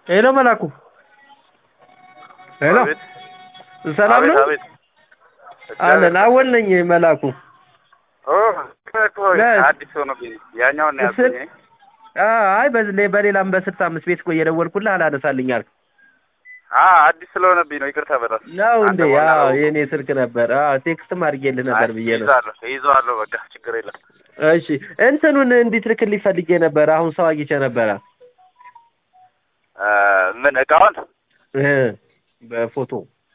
ሄሎ መላኩ ሄሎ አቤት ሰላም አቤት ነው አቤት አለን አወል ነኝ መላኩ ኦ እኮ ነህ? አዲስ ሆኖብኝ ነው ያኛውን ነው ስል- ያልኩኝ አ- አይ በዚህ በሌላም በስልሳ አምስት ቤት እኮ እየደወልኩልህ አላነሳልኝ አልክ አ አዲስ ስለሆነብኝ ነው ይቅርታ በጣም ነው እንዴ አንተ በኋላ አዎ አውቀው። የኔ ስልክ ነበር አዎ ቴክስትም አድርጌልህ ነበር አይ፣ ብዬ ነው ይይዛለሁ ይይዘዋለሁ በቃ ችግር የለም እሺ እንትኑን እንዲትልክልኝ ፈልጌ ነበር አሁን ሰው አግኝቼ ነበረ አ፣ ምን እቃውን እ በፎቶ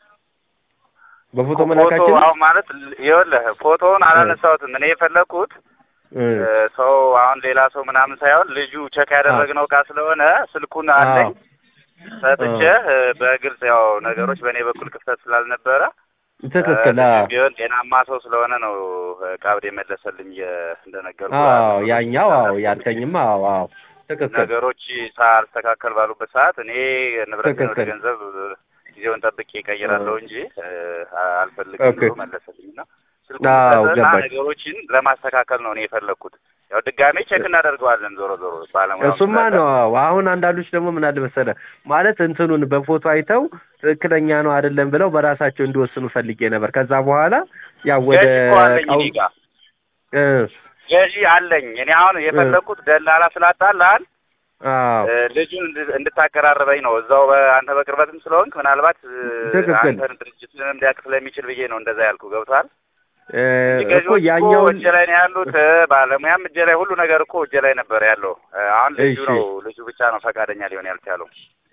በፎቶ ፎቶ መላካችን አሁን ማለት ይኸውልህ ፎቶውን አላነሳሁትም እኔ የፈለግኩት እ እ፣ ሰው አሁን ሌላ ሰው ምናምን ሳይሆን ልጁ ቸክ ያደረግነው እቃ ስለሆነ ስልኩን አለኝ ሰጥቼ እ፣ በግልጽ ያው ነገሮች በእኔ በኩል ክፍተት ስላልነበረ ትክክል እ፣ አዎ ልጁም ቢሆን ጤናማ ሰው ስለሆነ ነው ቀብድ የመለሰልኝ የ- እንደነገርኩ አዎ ያኛው አዎ ያልከኝማ አዎ አዎ ትክክል ነገሮች ሳልስተካከል ባሉበት ሰዓት እኔ ንብረቴን ወደ ትክክል። ገንዘብ ጊዜውን ጠብቄ እቀይራለሁ እንጂ እ፣ አልፈልግም ኦኬ። ብሎ መለሰልኝ እና ስልኩን አዎ ሰጠና ገባኝ ነገሮችን ለማስተካከል ነው እኔ የፈለግኩት። ያው ድጋሜ ቼክ እናደርገዋለን ዞሮ ዞሮ ባለሙያ እሱማ ነው አዎ አሁን አንዳንዶች ደግሞ ምን አለ መሰለህ ማለት እንትኑን በፎቶ አይተው ትክክለኛ ነው አይደለም ብለው በራሳቸው እንዲወስኑ ፈልጌ ነበር ከዛ በኋላ ያው ወደ ገዢ እኮ አለኝ እቃው እኔ ጋ እ ገዢ አለኝ። እኔ አሁን የፈለግኩት ደላላ ስላጣላል አዎ እ፣ ልጁን እንድ- እንድታቀራርበኝ ነው እዛው በአንተ በቅርበትም ስለሆንክ ምናልባት እ፣ ትክክል። አንተን ድርጅትንም ሊያውቅ ስለሚችል ብዬ ነው እንደዛ ያልኩ ገብቷል። እ እኮ ገዢዎች እኮ ያኛውን እጄ ላይ ነው ያሉት። እ፣ ባለሙያም እጄ ላይ ሁሉ ነገር እኮ እጄ ላይ ነበር ያለው። እ፣ አሁን ልጁ እሺ። ነው ልጁ ብቻ ነው ፈቃደኛ ሊሆን ያልቻለው።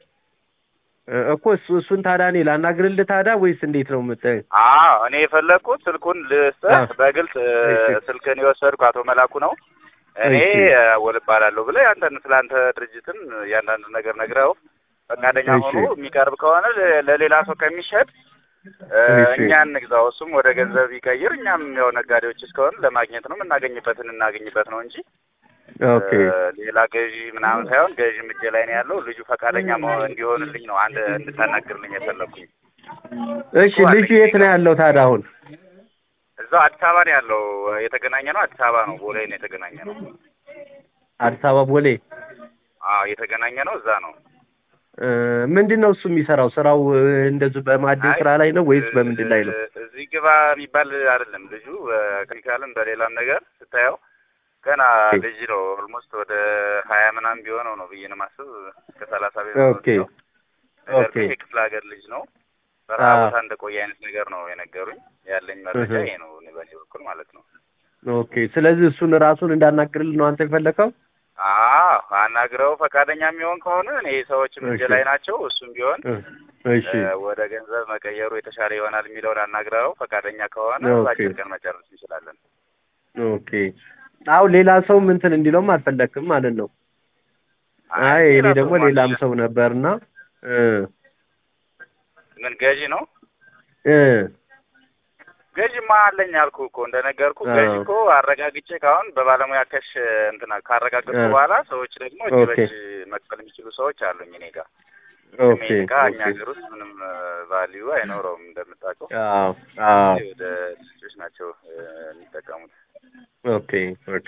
እ እኮ እሱ እሱን ታዲያ እኔ ላናግርልህ ታዲያ ወይስ እንዴት ነው የምት አዎ እኔ የፈለግኩት ስልኩን ልስጥህ አ። በግልጽ እ፣ እሺ። ስልክህን የወሰድኩ አቶ መላኩ ነው እኔ እሺ። እ፣ አወል እባላለሁ ብለህ ያንተን ስለ አንተ ድርጅትን እያንዳንዱ ነገር ነግረው ፈቃደኛ እሺ። ሆኖ የሚቀርብ ከሆነ ለ- ለሌላ ሰው ከሚሸጥ እ፣ እሺ። እኛ እንግዛው፣ እሱም ወደ ገንዘብ ይቀይር። እኛም ያው ነጋዴዎች እስከሆን ለማግኘት ነው የምናገኝበትን እናገኝበት ነው እንጂ ኦኬ እ፣ ሌላ ገዢ ምናምን ሳይሆን ገዢ እጄ ላይ ነው ያለው። ልጁ ፈቃደኛ መሆን እንዲሆንልኝ ነው አንድ እንድታናግርልኝ የፈለግኩኝ። እሺ ልጁ የት ነው ያለው ታዲያ አሁን እዛው አዲስ አበባ ነው ያለው። የተገናኘ ነው አዲስ አበባ ነው፣ ቦሌ ነው የተገናኘ ነው። አዲስ አበባ ቦሌ አዎ የተገናኘ ነው እዛ ነው። እ ምንድን ነው እሱ የሚሰራው ስራው እ፣ እንደዚሁ በማዕድን አይ፣ ስራ ላይ ነው ወይስ በምንድን ላይ ነው እ፣ እዚህ ግባ የሚባል አይደለም ልጁ። በኬሚካልም በሌላም ነገር ስታየው ገና ኦኬ። ልጅ ነው። ኦልሞስት ወደ ሀያ ምናምን ቢሆነው ነው ብዬ ነው የማስብ። እስከ ሰላሳ ቢሆነው ኦኬ ነው። ነገር ኦኬ ግን የክፍለ ሀገር ልጅ ነው። በረሃ አዎ። ቦታ እንደቆየ አይነት ነገር ነው የነገሩኝ። ያለኝ መረጃ እህ። ይሄ ነው እኔ በእኔ በኩል ማለት ነው። ኦኬ ስለዚህ እሱን ራሱን እንዳናግርልህ ነው አንተ የፈለከው አዎ አናግረው ፈቃደኛ የሚሆን ከሆነ እኔ ሰዎችም እጄ እሺ። ላይ ናቸው። እሱም ቢሆን እ፣ እሺ እ፣ ወደ ገንዘብ መቀየሩ የተሻለ ይሆናል የሚለውን አናግረው ፈቃደኛ ከሆነ ኦኬ። በአጭር ቀን መጨረስ እንችላለን። ኦኬ አሁን ሌላ ሰውም እንትን እንዲለውም አልፈለክም ማለት ነው አይ እኔ ሌላ ደግሞ ሰው ሌላም ማን- ሰው ነበርና እ ምን ገዢ ነው? እ ገዢማ አለኝ አልኩ እኮ እንደነገርኩ አዎ። ገዢ እኮ አረጋግጬ ካሁን በባለሙያ ከሽ እንትና ካረጋገጥኩ እ። በኋላ ሰዎች ደግሞ እጅ ኦኬ። በእጅ መክፈል የሚችሉ ሰዎች አሉኝ እኔ ጋር። ኦኬ ሜን እቃ እኛ ኦኬ ሀገር ውስጥ ምንም ቫሊዩ አይኖረውም እንደምታውቀው። አዎ አዎ ወደ ልጆች ናቸው እ፣ የሚጠቀሙት። ኦኬ ኦኬ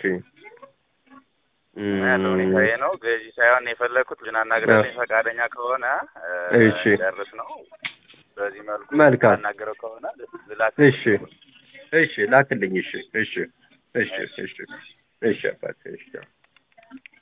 እና ያለው ሁኔታ ይሄ ነው። ገዢ ሳይሆን የፈለግኩት ልጅን አናግረልኝ ፈቃደኛ ከሆነ እ፣ እሺ። ጨርስ ነው። በዚህ መልኩ መልካም። አናገረው ከሆነ ልላክ እሺ እሺ ላክልኝ እሺ እሺ እሺ እሺ እሺ አባቴ እሺ